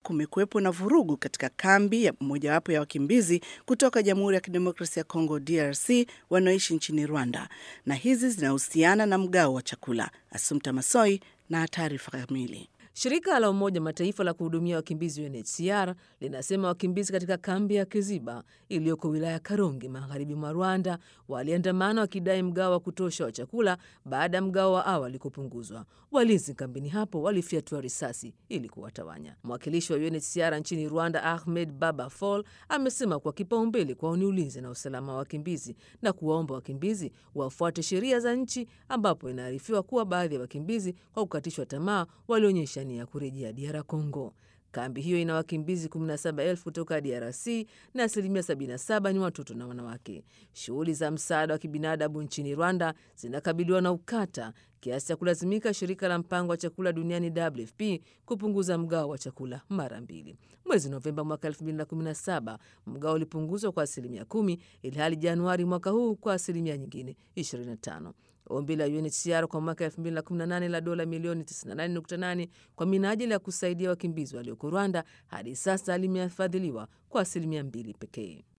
kumekuwepo na vurugu katika kambi ya mojawapo ya wakimbizi kutoka Jamhuri ya Kidemokrasia ya Kongo DRC wanaoishi nchini Rwanda, na hizi zinahusiana na mgao wa chakula. Asumta Masoi na taarifa kamili. Shirika la Umoja Mataifa la kuhudumia wakimbizi UNHCR linasema wakimbizi katika kambi ya Kiziba iliyoko wilaya ya Karongi magharibi mwa Rwanda waliandamana wakidai mgao wa kutosha wa chakula baada ya mgao wa awali kupunguzwa. Walinzi kambini hapo walifyatua risasi ili kuwatawanya. Mwakilishi wa UNHCR nchini Rwanda Ahmed Baba Fall amesema kuwa kipaumbele kwao ni ulinzi na usalama wa wakimbizi na kuwaomba wakimbizi wafuate sheria za nchi, ambapo inaarifiwa kuwa baadhi ya wakimbizi kwa kukatishwa tamaa walionyesha nia ya kurejea DR Congo. Kambi hiyo ina wakimbizi 17,000 kutoka DRC na asilimia 77 ni watoto na wanawake. Shughuli za msaada wa kibinadamu nchini Rwanda zinakabiliwa na ukata kiasi cha kulazimika shirika la mpango wa chakula duniani WFP kupunguza mgao wa chakula mara mbili. Mwezi Novemba mwaka 2017 mgao ulipunguzwa kwa asilimia kumi, ilhali Januari mwaka huu kwa asilimia nyingine 25. Ombi la UNHCR kwa mwaka 2018 la dola milioni 98.8 kwa minajili ya kusaidia wakimbizi walioko Rwanda hadi sasa limefadhiliwa kwa asilimia mbili pekee.